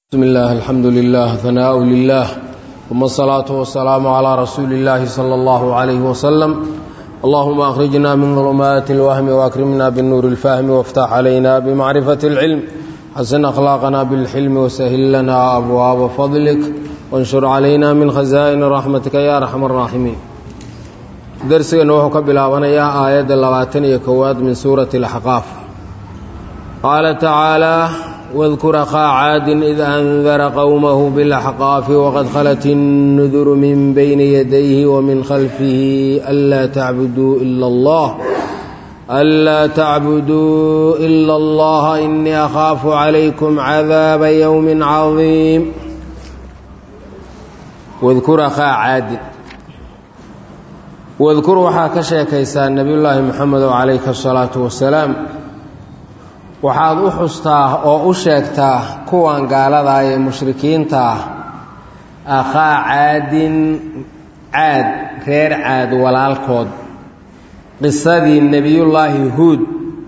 بسم الله الحمد لله ثناء لله ثم الصلاة والسلام على رسول الله صلى الله عليه وسلم اللهم أخرجنا من ظلمات الوهم وأكرمنا بالنور الفهم وافتح علينا بمعرفة العلم حسن أخلاقنا بالحلم وسهل لنا أبواب فضلك وانشر علينا من خزائن رحمتك يا أرحم الراحمين درسنا وحو كبلاابنيا آيات اللواتن يكواد من سورة الحقاف قال تعالى واذكر أخا عاد إذ أنذر قومه بالأحقاف وقد خلت النذر من بين يديه ومن خلفه ألا تعبدوا إلا الله ألا تعبدوا إلا الله إني أخاف عليكم عذاب يوم عظيم واذكر أخا عاد واذكر waxaa ka sheekaysaa nebiyullaahi moxamed calayhi asalaatu wasalaam waxaad u xustaa oo u sheegtaa kuwan gaaladaa ee mushrikiinta ah akhaa caadin caad reer caad walaalkood qisadii nebiyullaahi huud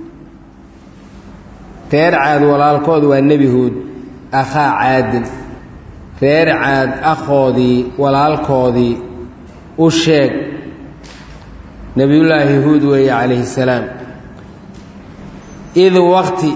reer caad walaalkood waa nebi huud akhaa caadin reer caad akhoodii walaalkoodii u sheeg nebiyullaahi huud weeye calayhi salaam id waqti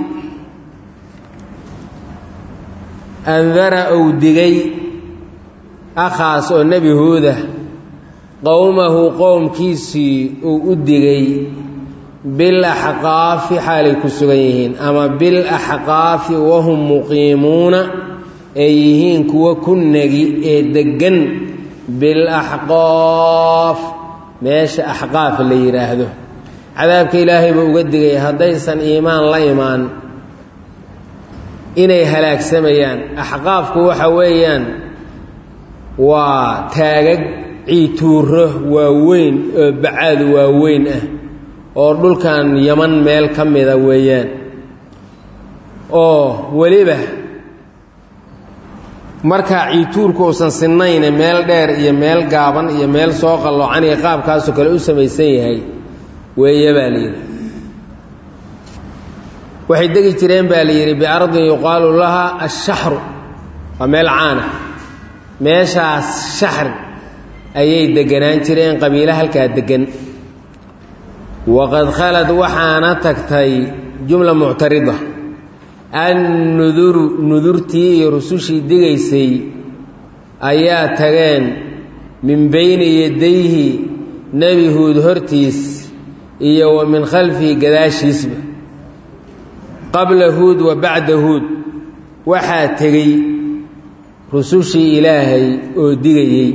andara uu digay akhaas oo nebi huuda qowmahu qowmkiisii uu u digay bil axqaafi xaalay ku sugan yihiin ama bil axqaafi wahum muqiimuuna ay yihiin kuwa ku negi ee deggan bil axqaaf meesha axqaaf la yidhaahdo cadaabka ilaahay buu uga digay haddaysan iimaan la imaan inay halaagsamayaan axqaafku waxa weeyaan waa taagag ciituuro waaweyn oo bacaad waaweyn ah oo dhulkan yaman meel ka mida weeyaan oo weliba markaa ciituurku uusan sinayne meel dheer iyo meel gaaban iyo meel soo qalloocan iyo qaabkaasoo kale u samaysan yahay weeye baa la yidhi waxay degi jireen baa la yidhi biardin yuqaalu laha ashaxru waa meel caana meeshaas shaxri ayay deganaan jireen qabiilo halkaa degan waqad khalad waxaana tagtay jumla muctarida annuduru nudurtii iyo rusushii digaysay ayaa tageen min bayni yadayhi nebi huud hortiis iyo wa min khalfihi gadaashiisba qabla huud wa bacda huud waxaa tegey rusushii ilaahay oo digayey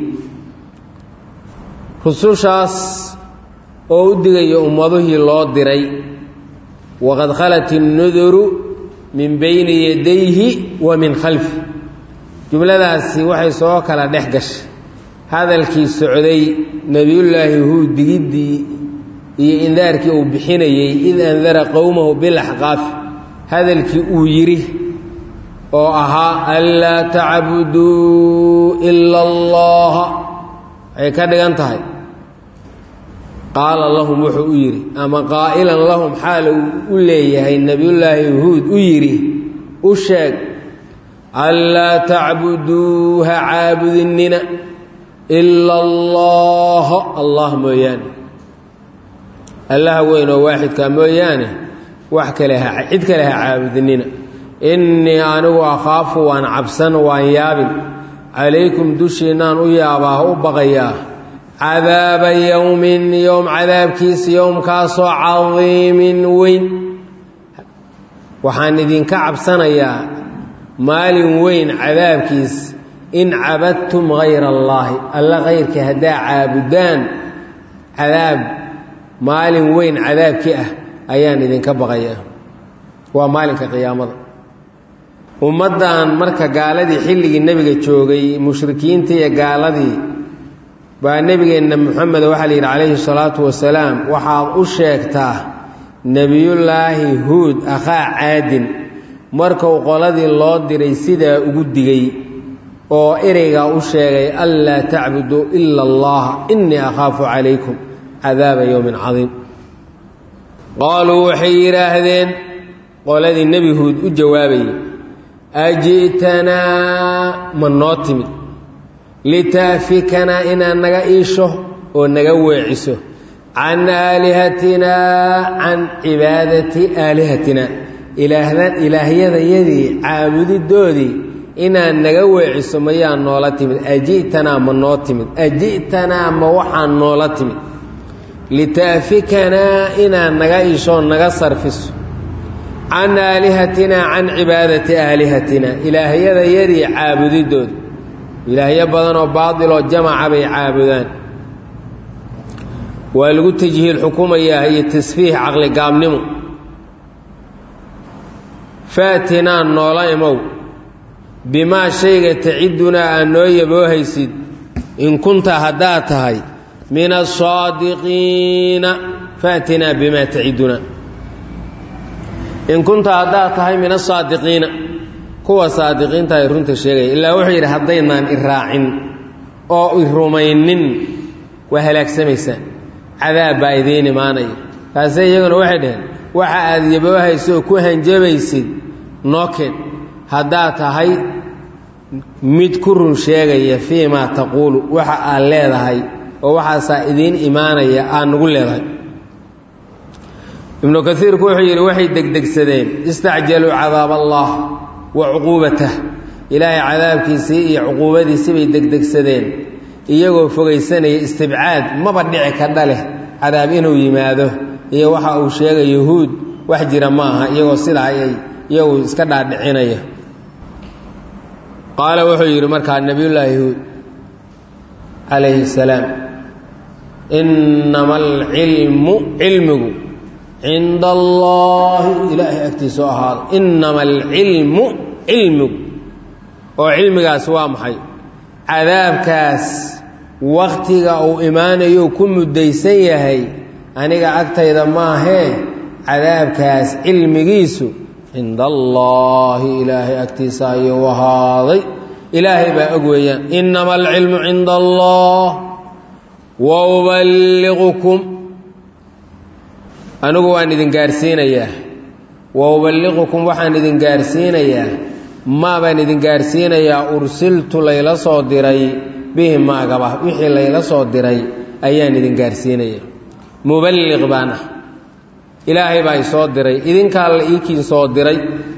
rusushaas oo u digaya ummaduhii loo diray waqad khalat innuduru min bayni yadayhi wa min khalfi jumladaasi waxay soo kala dhex gashay hadalkii socday nebiyullaahi huud digiddii iyo indaarkii uu bixinayey id andara qowmahu bilaxqaafi hadalkii uu yidhi oo ahaa anlaa tacbuduu ila allaha waxay ka dhigan tahay qaala lahum wuxuu u yidhi ama qaa'ilan lahum xaala uu u leeyahay nebiyullaahi huud u yidhi u sheeg anlaa tacbuduu ha caabudinina ila allaha allah mooyaane allaha weyn oo waaxidkaa mooyaane wax kale ha cid kale ha caabudinina innii anigu akhaafu waan cabsan waan yaabin calaykum dushiinnaan u yaabaa u baqayaa cadaaba yowmin yowm cadaabkiisa yowmkaasoo cadiimin weyn waxaan idinka cabsanayaa maalin weyn cadaabkiis in cabadtum hayra allaahi alla kayrkii haddaa caabudaan cadaab maalin weyn cadaabkii ah ayaan idinka baqayaa waa maalinka qiyaamada ummaddan marka gaaladii xilligii nebiga joogay mushrikiintii iyo gaaladii baa nebigeenna moxamed waxaa la yidhi calayhi salaatu wasalaam waxaad u sheegtaa nebiyullaahi huud akhaa caadin markuu qoladii loo diray sidaa ugu digay oo ereygaa u sheegay anlaa tacbuduu ila allaha innii akhaafu calaykum cadaaba yowmin cadiim qaaluu waxay yidhaahdeen qoladii nebi huud u jawaabayay aji'tanaa ma noo timid litaafikanaa inaad naga iisho oo naga weeciso can aalihatinaa can cibaadati aalihatina ilaahdan ilaahyadayadii caabudidoodii inaad naga weeciso mayaa noola timid aji'tanaa ma noo timid aji'tanaa ma waxaa noola timid litaafikanaa inaad naga iishoo naga sarfiso can aalihatinaa can cibaadati aalihatina ilaahyadayadii caabudidooda ilaahyo badanoo baatiloo jamaca bay caabudaan waa lagu tajhiil xukumayaa iyo tasfiix caqligaabnimo faatinaa noola imow bimaa shayga tacidunaa aad noo yaboohaysid in kunta haddaad tahay min asaadiqiina faatinaa bimaa tacidunaa in kunta haddaad tahay min asaadiqiina kuwa saadiqiinta ay runta sheegaya ilaa wuxuu yidhi haddaynaan i raacin oo i rumaynin waa halaagsamaysaan cadaab baa idiin imaanaya kaase iyaguna waxay dhaheen waxa aad yaboohayso oo ku hanjabaysid nookeen haddaad tahay mid ku run sheegaya fii maa taquulu waxa aad leedahay oo waxaasaa idiin imaanaya aad nagu leedahay ibnu kaiirku wuxuu yidhi waxay degdegsadeen istacjaluu cadaab allah wa cuquubatah ilaahay cadaabkiisii iyo cuquubadiisii bay degdegsadeen iyagoo fogaysanaya istibcaad maba dhici kadha leh cadaab inuu yimaado iyo waxa uu sheegay yahuud wax jira ma aha iyagoo sidaa ay iyagu iska dhaadhicinaya qaala wuxuu yidhi markaa nebiyullaahi yahuud calayhi salaam innama alcilmu cilmigu cinda allaahi ilaahay agtiisa oo ahaado innama alcilmu cilmigu oo cilmigaas waa maxay cadaabkaas wakhtiga uu imaanayo ku muddaysan yahay aniga agtayda maahee cadaabkaas cilmigiisu cinda allaahi ilaahay agtiisa ayuu ahaaday ilaahay baa og weeyaan innama alcilmu cinda allah wa uballiqukum anigu waan idin gaarsiinayaa wa uballiqukum waxaan idin gaarsiinayaa maa baan idin gaarsiinayaa ursiltu layla soo diray bihi maagaba wixii layla soo diray ayaan idin gaarsiinaya muballiq baan ah ilaahay baa isoo diray idinkaa la iikiin soo diray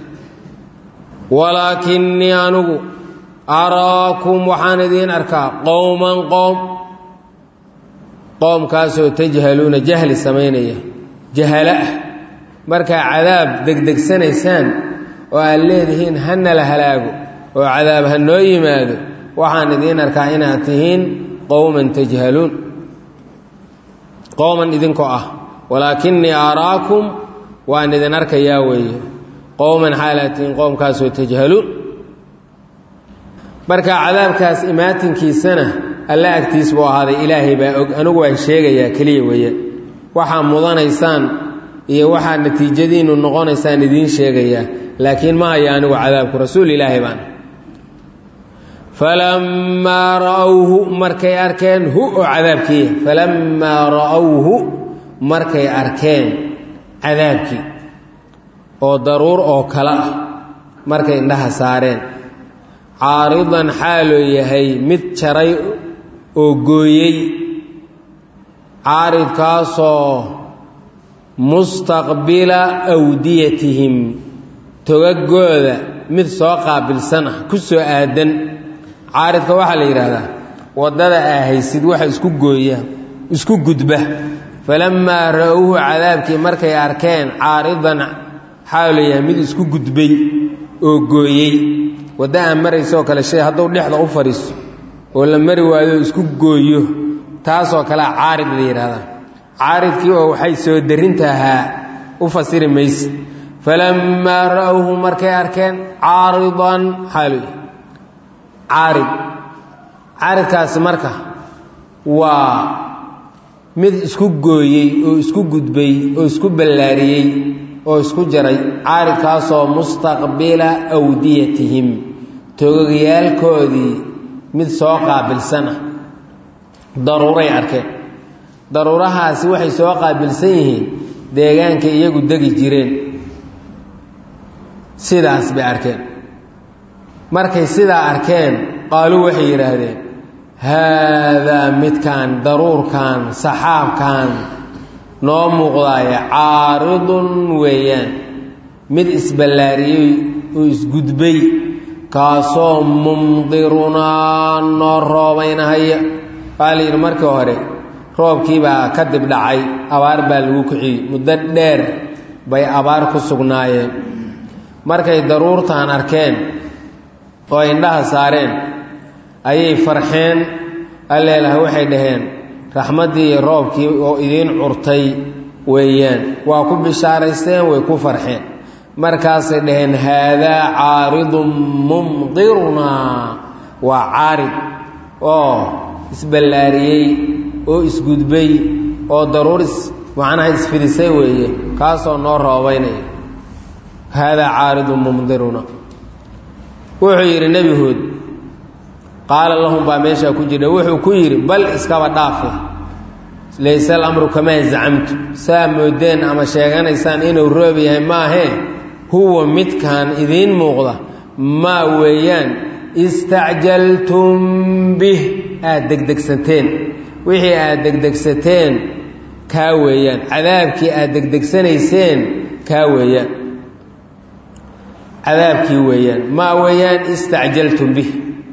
walaakinnii anigu araakum waxaan idiin arkaa qowman qoom qoomkaasoo tajhaluuna jahli samaynaya jahalo ah markaa cadaab degdegsanaysaan oo aad leedihiin hana la halaago oo cadaab ha noo yimaado waxaan idiin arkaa inaad tihiin qowman tajhaluun qowman idinkoo ah walaakinnii araakum waan idin arkayaa weeye qowman xaalaad tihiin qowmkaasoo tajhaluun marka cadaabkaas imaatinkiisana alla agtiis buu ahaaday ilaahay baa og anigu waan sheegayaa keliya weeye waxaa mudanaysaan iyo waxaa natiijadiinnu noqonaysaan idiin sheegayaa laakiin ma haya anigu cadaabku rasuul ilaahay baan falammaa ra'awhu markay arkeen hu oo cadaabkiiya falammaa ra'awhu markay arkeen cadaabkii oo daruur oo kale ah markay indhaha saareen caaridan xaaloo yahay mid jaray oo gooyey caaridkaasoo mustaqbila awdiyatihim togagooda mid soo qaabilsan ah ku soo aadan caaridka waxaa la yidhaahdaa waddada aa haysid waxa isku gooya isku gudba falammaa ra-uhu cadaabkii markay arkeen caaridan xaaloo yahay mid isku gudbay oo gooyey wadda aan maraysoo kale shay hadduu dhexda u fadhiiso oo la mari waayo oo isku gooyo taasoo kalea caarid la yidhaahdaa caaridkii oo waxay soo darinta ahaa u fasiri mayse falammaa ra'awhu markay arkeen caaridan xaalu caarid caaridkaasi marka waa mid isku gooyey oo isku gudbay oo isku ballaariyey oo isku jaray caaridkaasoo mustaqbila awdiyatihim togogyaalkoodii mid soo qaabilsan ah daruuray arkeen daruurahaasi waxay soo qaabilsan yihiin deegaankay iyagu degi jireen sidaas bay arkeen markay sidaa arkeen qaaluu waxay yidhaahdeen haadaa midkaan daruurkan saxaabkan noo muuqdaaya caaridun weeyaan mid isballaariyey oo isgudbay kaasoo mumdirunaa noo roobaynahaya waxaa la yidhi markii hore roobkiibaa kadib dhacay abaar baa lagu kiciyey muddo dheer bay abaar ku sugnaayeen markay daruurtan arkeen oo indhaha saareen ayay farxeen alleelaha waxay dhaheen raxmaddii iyo roobkii oo idiin curtay weeyaan waa ku bishaaraysteen way ku farxeen markaasay dhaheen haadaa caaridun mumdirunaa waa caarid oo isballaariyey oo isgudbay oo daruur is macnaha isfidisay weeye kaasoo noo roobaynaya haadaa caaridun mumdiruna wuxuu yidhi nebi huod qaala lahum baa meeshaa ku jira wuxuu ku yidhi bal iskaba dhaafe layse alamru kamaa zacamtu saa moodeen ama sheeganaysaan inuu roob yahay maahee huwa midkan idiin muuqda maa weeyaan istacjaltum bih aada degdegsateen wixii aada degdegsateen kaa weeyaan cadaabkii aada degdegsanayseen kaa weeyaan cadaabkii weeyaan maa weeyaan istacjaltum bih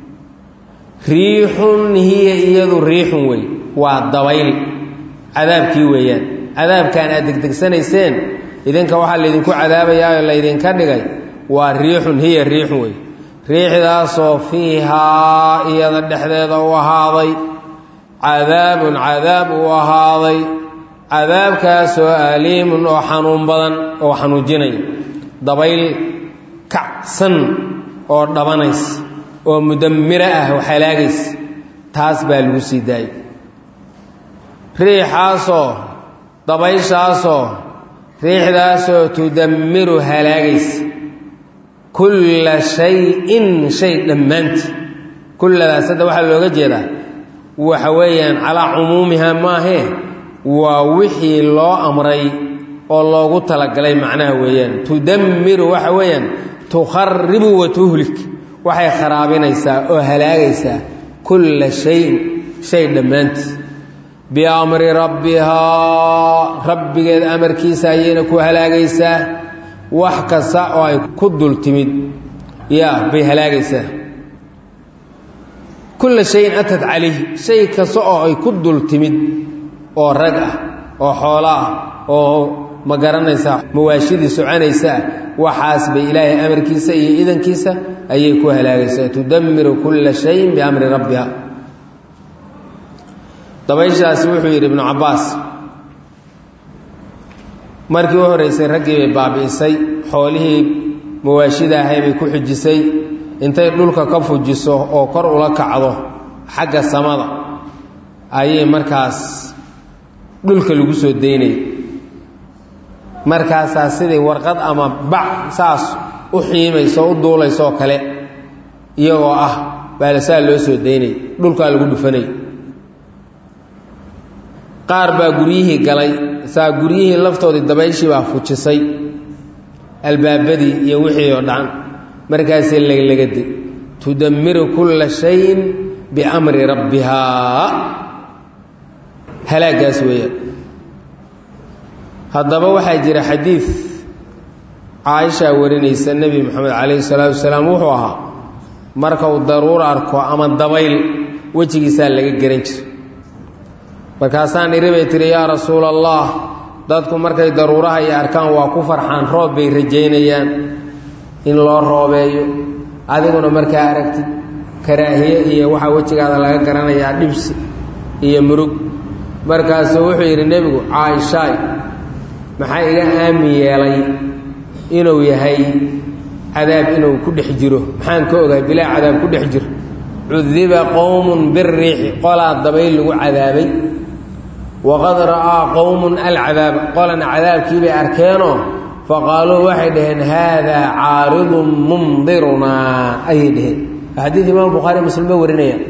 riixun hiya iyadu riixun wey waa dabayl cadaabkii weeyaan cadaabkan aad degdegsanayseen idinka waxaa laydinku cadaabayaa oo laydinka dhigay waa riixun hiya riixun wey riixdaasoo fiihaa iyada dhexdeeda u ahaaday cadaabun cadaab uu ahaaday cadaabkaasoo aliimun oo xanuun badan oo xanuujinaya dabayl kacsan oo dhabanaysa oo mudammiro ah oo halaagaysa taas baa lagu sii daayay riixaasoo dabayshaasoo riixdaasoo tudammiru halaagaysa kulla shay-in shay dhammaantii kulladaas hadda waxaa looga jeedaa waxa weeyaan calaa cumuumiha maahee waa wixii loo amray oo loogu talagalay macnaha weeyaan tudammiru waxa weeyaan tukharibu wa tuhlik waxay kharaabinaysaa oo halaagaysaa kulla shayin shay dhammaantii biamri rabbihaa rabbigeed amarkiisa ayayna ku halaagaysaa wax kasta oo ay ku dul timid ya bay halaagaysaa kulla shayin atad calayh shay kasta oo ay ku dul timid oo rag ah oo xoolo ah oo ma garanaysaa mawaashidii soconaysaa waxaas bay ilaahay amarkiisa iyo idankiisa ayay ku halaagaysaa tudammiru kulla shayin biamri rabbiha dabayshaasi wuxuu yidhi ibnu cabbaas markii u horraysay raggii bay baabi'isay xoolihii mawaashida ahay bay ku xujisay intay dhulka ka fujiso oo kor ula kacdo xagga samada ayay markaas dhulka lagu soo daynayay markaasaa sidii warqad ama bac saas u xiimayso u duulaysoo kale iyagoo ah baala saa loo soo daynay dhulkaa lagu dhufanay qaar baa guryihii galay saa guryihii laftoodii dabayshii baa fujisay albaabadii iyo wixii oo dhan markaasay laglagadi tudammiru kulla shayin biamri rabbihaa halaagaas weeyaan haddaba waxaa jira xadiid caaishaa warinaysa nebi moxamed calayhi salaatu wasalaam wuxuu ahaa marka uu daruur arko ama dabayl wejigiisaa laga garan jira markaasaan idhi bay tihi yaa rasuula allah dadku markay daruuraha iyo arkaan waa ku farxaan roob bay rajaynayaan in loo roobeeyo adiguna markaa aragtid karaahiye iyo waxaa wejigaada laga garanayaa dhibsi iyo murug markaasuu wuxuu yidhi nebigu caaishaay maxaa iga aamin yeelay inuu yahay cadaab inuu ku dhex jiro maxaan ka ogahay bilaa cadaab ku dhex jiro cudiba qowmun biriixi qolaa dabayl lagu cadaabay waqad ra'aa qowmun alcadaaba qolana cadaabkii bay arkeenoo faqaaluu waxay dhaheen haadaa caaridun mumdirunaa ayay dhaheen xadiid imaam bukhaari muslim ba warinaya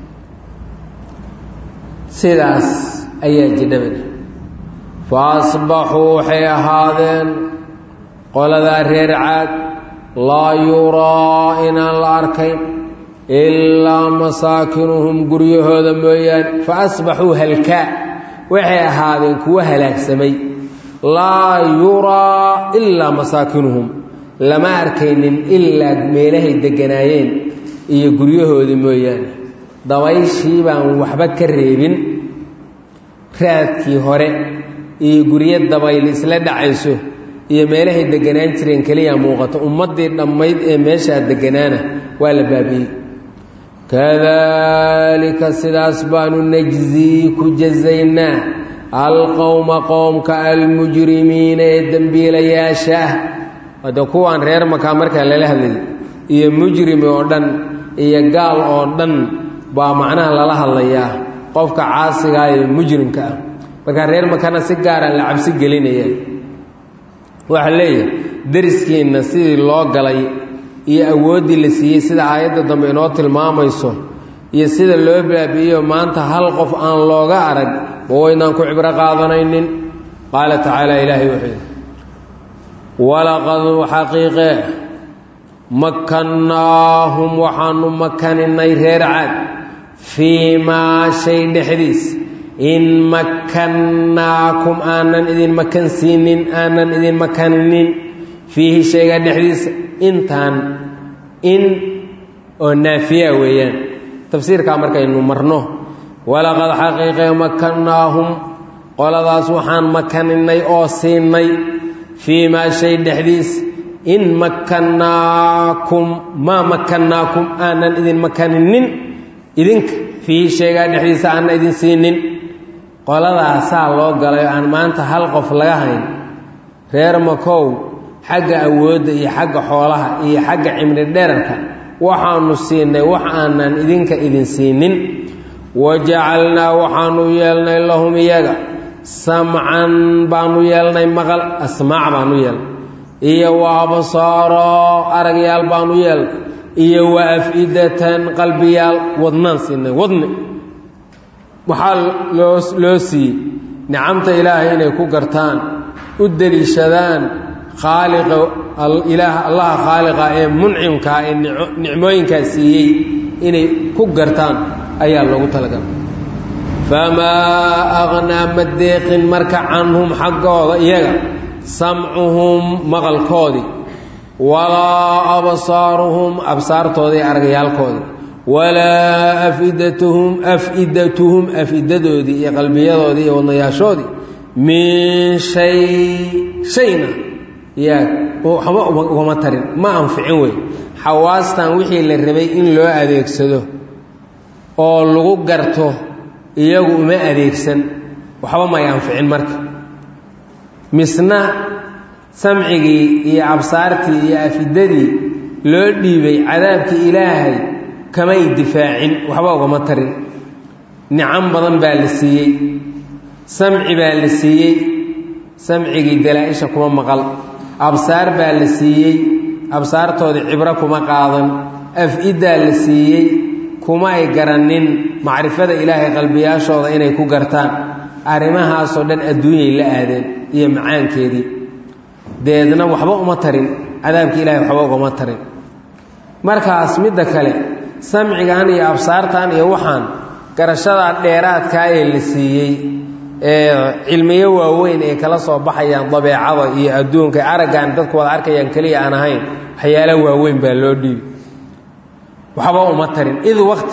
sidaas ayaa jidhabada fa asbaxuu waxay ahaadeen qoladaa reer caad laa yuraa inaan la arkayn ilaa masaakinuhum guryahooda mooyaane fa asbaxuu halkaa waxay ahaadeen kuwo halaagsamay laa yuraa ilaa masaakinuhum lama arkaynin ilaa meelahay degganaayeen iyo guryahoodii mooyaane dabayshii baan waxba ka reebin raadkii hore iyo guryo dabayl isla dhacayso iyo meelahay deganaan jireen keliya muuqato ummaddii dhammayd ee meeshaa deganaana waa la baabi'ey kadalika sidaas baanu najzii ku jazaynaa alqowma qowmka almujrimiina ee dembiilayaasha ah wade kuwaan reer makaa markaa lala hadlayay iyo mujrimi oo dhan iyo gaal oo dhan baa macnaha lala hadlayaa qofka caasigaa ee mujrimka ah markaa reer makana si gaara la cabsi gelinaya waxaa leeyahay dariskiinna sidii loo galay iyo awooddii la siiyey sida aayadda dambe inoo tilmaamayso iyo sida loo baabi'iyo maanta hal qof aan looga arag ma waynaan ku cibro qaadanaynin qaala tacaala ilaahay wuxuu yidhi walaqad xaqiiqee makkannaahum waxaanu makaninay reer caad fii maa shay dhexdiis in makkannaakum aanan idin makan siinin aanan idin makaninin fiihi shayga dhexdiisa intaan in oo naafiya weeyaan tafsiirkaa markaynu marno walaqad xaqiiqee makannaahum qoladaas waxaan makaninay oo siinay fii maa shay dhexdiis in makannaakum maa makannaakum aanan idin makaninin idinka fiihi shaygaa dhexdiisa aanan idin siinin qoladaasaa loo galay oo aan maanta hal qof laga hayn reer makow xagga awoodda iyo xagga xoolaha iyo xagga cimri dherarka waxaanu siinay wax aanan idinka idin siinin wajacalnaa waxaanu yeelnay lahum iyaga samcan baanu yeelnay maqal asmaac baanu yeelnay iyo wa absaaro aragyaal baanu yeelnay iyo wa af-idatan qalbiyaal wadnaan siinay wadni waxaa loo loo siiyey nicamta ilaahay inay ku gartaan u deliishadaan khaaliqa ilaah allaha khaaliqa ee muncimkaa ee nicmooyinkaa siiyey inay ku gartaan ayaa loogu talagalay famaa aqnaa ma deeqin marka canhum xaggooda iyaga samcuhum maqalkoodii walaa absaaruhum absaartoodii argayaalkoodii walaa afidatuhum af-idatuhum af-idadoodii iyo qalbiyadoodii iyo wadnayaashoodii min shay shayna yaa waxba ugama tarin ma anficin wey xawaastan wixii la rabay in loo adeegsado oo lagu garto iyagu uma adeegsan waxba may anficin marka misna samcigii iyo absaartii iyo afidadii loo dhiibay cadaabkii ilaahay kamay difaacin waxba ugama tarin nicam badan baa la siiyey samci baa la siiyey samcigii dalaa-isha kuma maqal absaar baa la siiyey absaartoodii cibro kuma qaadan af-iddaa la siiyey kuma ay garannin macrifada ilaahay qalbiyaashooda inay ku gartaan arrimahaasoo dhan adduunyay la aadeen iyo macaankeedii deedna waxba uma tarin cadaabkii ilahay waxba ugama tarin markaas midda kale samcigan iyo absaartan iyo waxaan garashadaa dheeraadkaa ee la siiyey ee cilmiyo waaweyn ay kala soo baxayaan dabeecada iyo adduunka araggan dadku wada arkayaan keliya aan ahayn waxyaala waaweyn baa loo dhiibi waxba uma tarin id wakti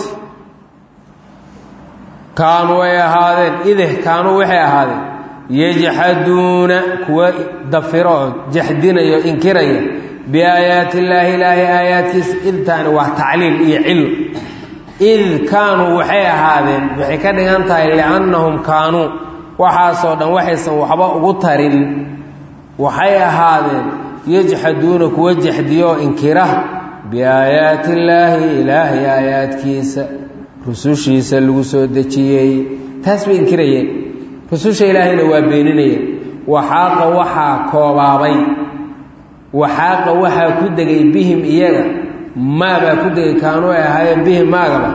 kaanuu ay ahaadeen ideh kaanuu waxay ahaadeen yajxaduuna kuwa dafiro oo jaxdinayo inkiraya biaayaati illaahi ilaahay aayaadkiisa idtaani waa tacliil iyo cillo id kaanuu waxay ahaadeen waxay ka dhigan tahay liannahum kaanuu waxaasoo dhan waxaysan waxba ugu tarin waxay ahaadeen yajxaduuna kuwa jaxdiyo oo inkira biaayaati illaahi ilaahay aayaadkiisa rusushiisa lagu soo dejiyey taas bay inkirayeen rususha ilaahayna waa beeninayeen waxaaqa waxaa koobaabay waxaaqa waxaa ku degay bihim iyaga maabaa ku degay kaanuu ay ahaayeen bihim maagaba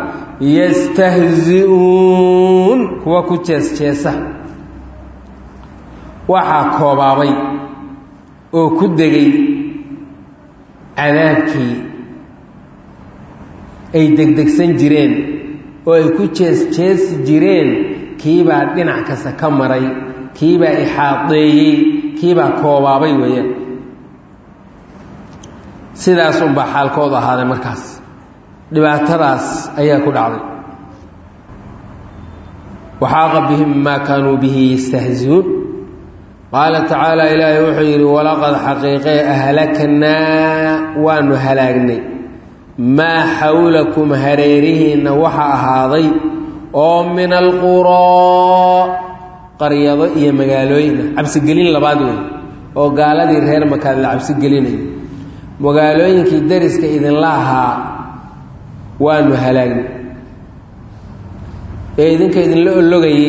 yastahzi-uun kuwa ku jees-jeesa waxaa koobaabay oo ku degay cadaabkii ay degdegsan jireen oo ay ku jees jeesi jireen kiibaa dhinac kasta ka maray kiibaa ixaadeeyey kiibaa koobaabay weeyaan sidaas unbaa xaalkoodu ahaaday markaas dhibaatadaas ayaa ku dhacday waxaaqa bihim maa kaanuu bihi yastahziuun qaala tacaala ilaahay wuxuu yidhi walaqad xaqiiqee ahlaknaa waanu halaagnay maa xawlakum hareerihiinna waxa ahaaday oo min alquraa qaryado iyo magaalooyina cabsigelin labaad wey oo gaaladii reer makaad la cabsigelinayo magaalooyinkii dariska idinla ahaa waanu halaagnay ee idinka idinla ologayey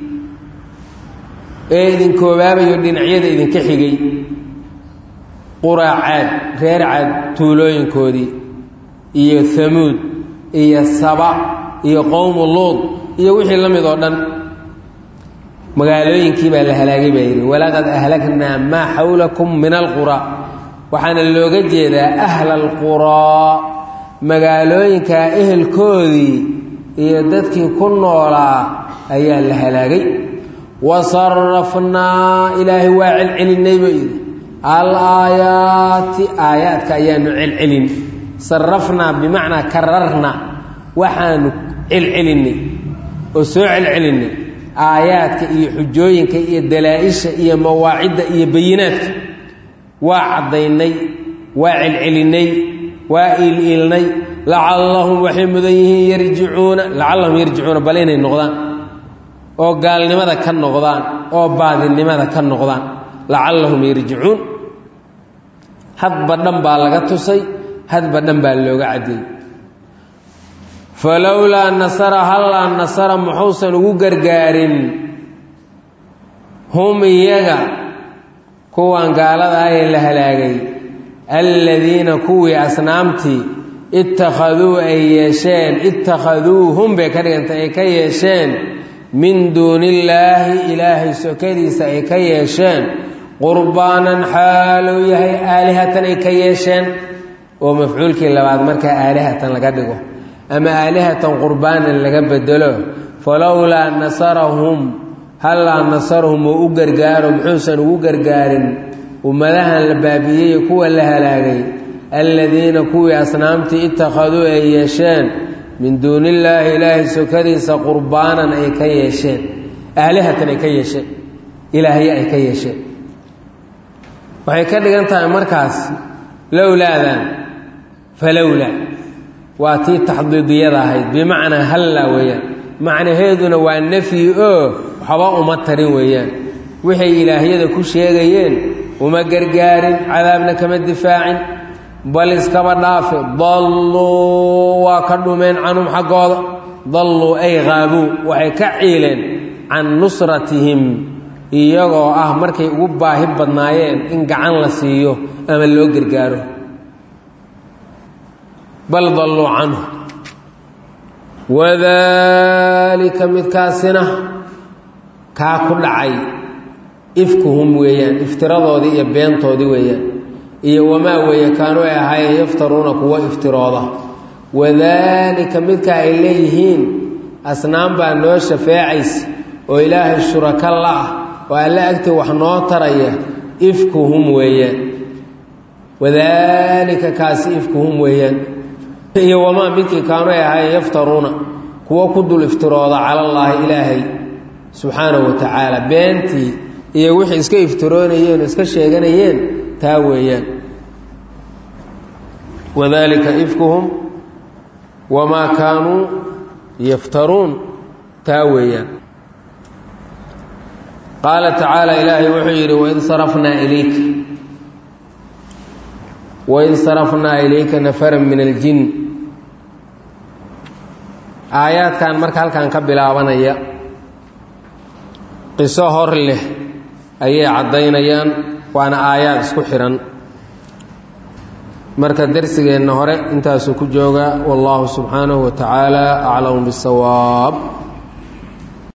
ee idin koobaabayo dhinacyada idinka xigay quraa caad reer caad tuulooyinkoodii iyo hamuud iyo saba iyo qowmu luud iyo wixii la mid oo dhan magaalooyinkii baa la halaagay baa yidhi walaqad ahlaknaa maa xawlakum min alquraa waxaana looga jeedaa ahla alquraa magaalooyinkaa ehelkoodii iyo dadkii ku noolaa ayaa la halaagay wasarafnaa ilaahay waa celcelinay buu yidhi al aayaati aayaadka ayaanu celcelin sarafnaa bimacnaa kararna waxaanu celcelinay oo soo celcelinay aayaadka iyo xujooyinka iyo dalaa-isha iyo mawaacidda iyo bayinaadka waa caddaynay waa celcelinay waa iil-iilnay lacallahum waxay mudan yihiin yarjicuuna lacallahum yarjicuuna bal inay noqdaan oo gaalnimada ka noqdaan oo baadinimada ka noqdaan lacallahum yarjicuun hadba dhan baa laga tusay hadba dhan baa looga caddeeyey falowlaa nasara hallaa nasara muxuusan ugu gargaarin hum iyaga kuwan gaalada ahee la halaagay alladiina kuwii asnaamtii ittakhaduu ay yeesheen ittakhaduuhum bay ka dhigantay ay ka yeesheen min duuni illaahi ilaahay sokadiisa ay ka yeesheen qurbaanan xaaluu yahay aalihatan ay ka yeesheen oo mafcuulkii labaad markaa aalihatan laga dhigo ama aalihatan qurbaanan laga bedelo falowlaa nasarahum hallaa nasarahum oo u gargaaro muxuusan ugu gargaarin ummadahan la baabiiyey kuwa la halaagay alladiina kuwii asnaamtii ittakhaduu ay yeesheen min duuni illaahi ilaahay sokadiisa qurbaanan ay ka yeesheen aalihatan ay ka yeesheen ilaahye ay ka yeesheen waxay ka dhigan tahay markaas lowlaadan falowlaa waa tii taxdiidiyada ahayd bimacnaa hallaa weeyaan macnaheeduna waa nafyi oo waxba uma tarin weeyaan waxay ilaahyada ku sheegayeen uma gargaarin cadaabna kama difaacin bal iskaba dhaafe dalluu waa ka dhumeen canhum xaggooda dalluu ay qaabuu waxay ka ciileen can nusratihim iyagoo ah markay ugu baahi badnaayeen in gacan la siiyo ama loo gargaaro bal dalluu canhu wadaalika midkaasina kaa ku dhacay ifkuhum weeyaan iftiradoodii iyo beentoodii weeyaan iyo wamaa weeye kaanuu ay ahaayeen yaftaruuna kuwa iftirooda wadaalika midka ay leeyihiin asnaam baa noo shafeecaysa oo ilaahay shuraka la ah oo alle agtii wax noo taraya ifkuhum weeyaan wadaalika kaasi ifkuhum weeyaan iyo wamaa midkii kaanuu ay ahaayeen yaftaruuna kuwa ku dul iftirooda cala allaahi ilaahay subxaanahu wa tacaala beentii iyo wixii iska iftiroonayeen oo iska sheeganayeen taa weeyaan wadalika ifkuhum wamaa kaanuu yaftaruun taa weeyaan qaala tacaala ilaahay wuxuu yidhi waid sarafnaa ilayka waid sarafnaa ilayka nafaran min aljin aayaadkan marka halkan ka bilaabanaya qiso hor leh ayay caddaynayaan waana aayaad isku xihan marka darsigeenna hore intaasuu ku joogaa wallaahu subxaanahu wa tacaala aclamu bisawaab